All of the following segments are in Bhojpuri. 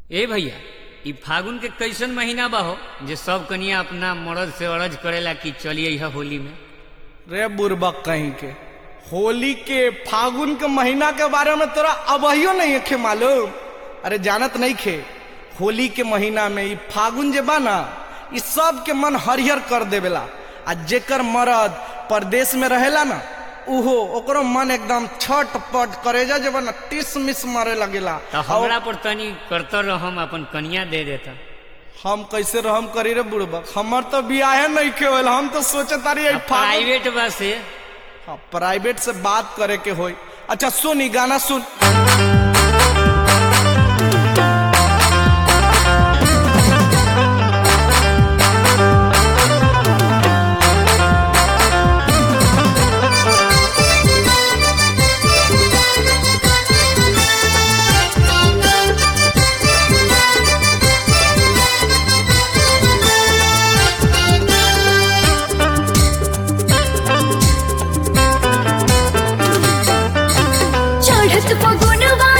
ए भैया ई फागुन के कैसन महीना बा हो जे सब कनिया अपना मर्द से अरज करेला कि चलिए यह होली में रे बुरबक कहीं के होली के फागुन के महीना के बारे में तोरा अबहियो नहीं खे मालूम अरे जानत नहीं खे होली के महीना में ई फागुन जे बा ना ई सब के मन हरिहर कर देवेला आ जेकर मरद परदेश में रहेला ना उहो ओकरो मन एकदम छट पट करेजा जब ना टिस मिस मारे लगेला तो हमरा पर तनी करतर रहम अपन कनिया दे देता हम कैसे रहम करी रे बुड़बक हमर तो बियाहे नहीं के होल हम तो सोचे तारी ई फागुन प्राइवेट बस से हाँ प्राइवेट से बात करे के होई अच्छा सुन ई गाना सुन चढ़त फगुनवा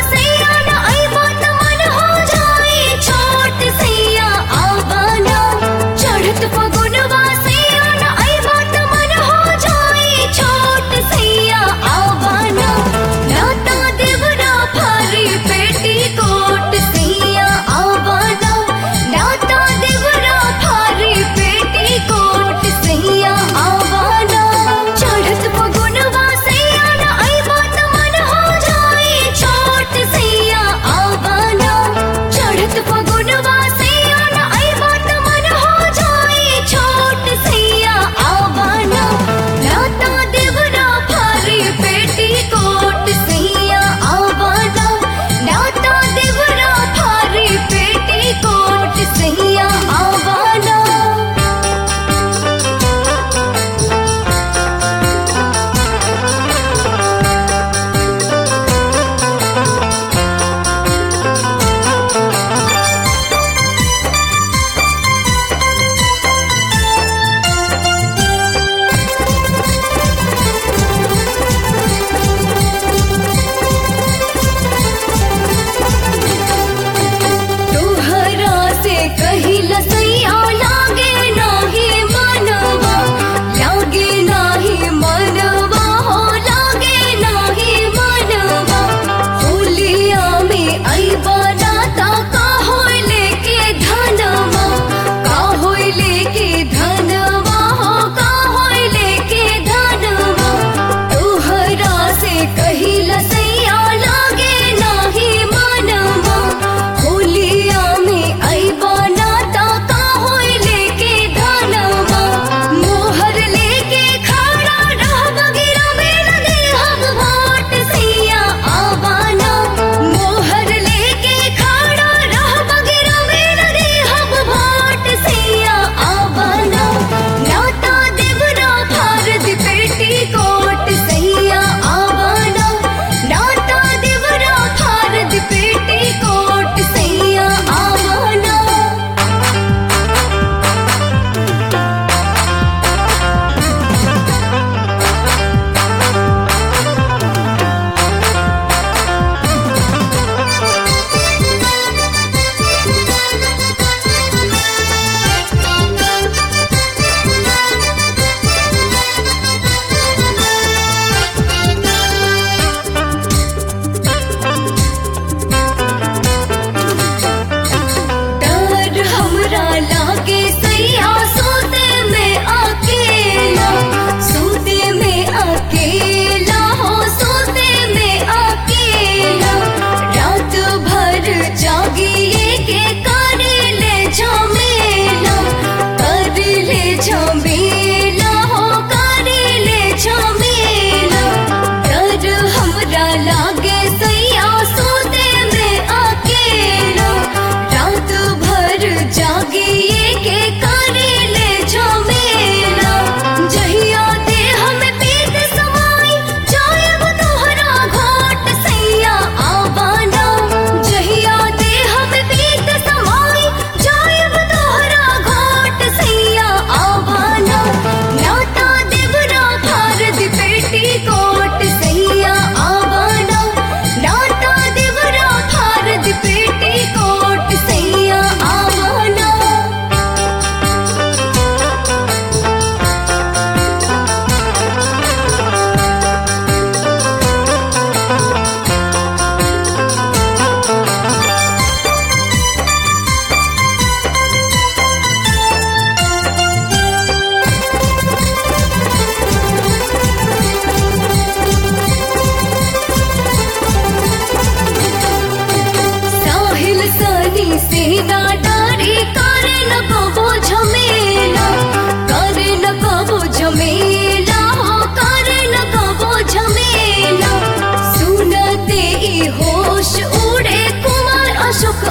कहीं से ना डारी करे न कबो झमेला करे न कबो झमेला हो करे न कबो झमेला सुनते ई होश उड़े कुमार अशोक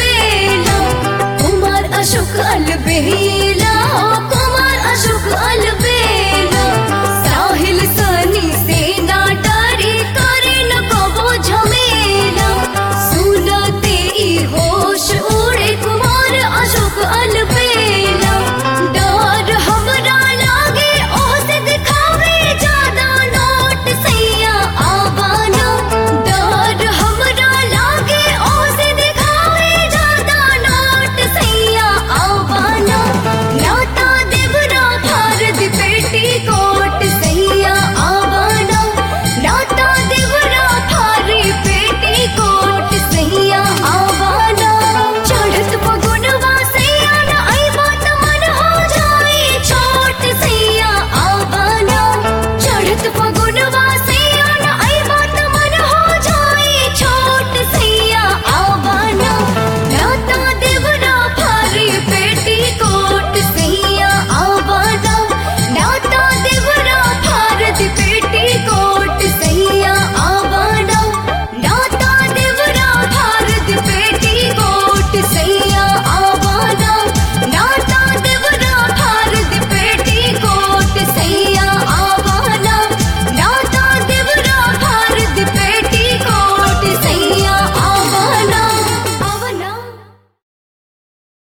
अलबेला कुमार अशोक अलबेला हो कुमार अशोक अलबेला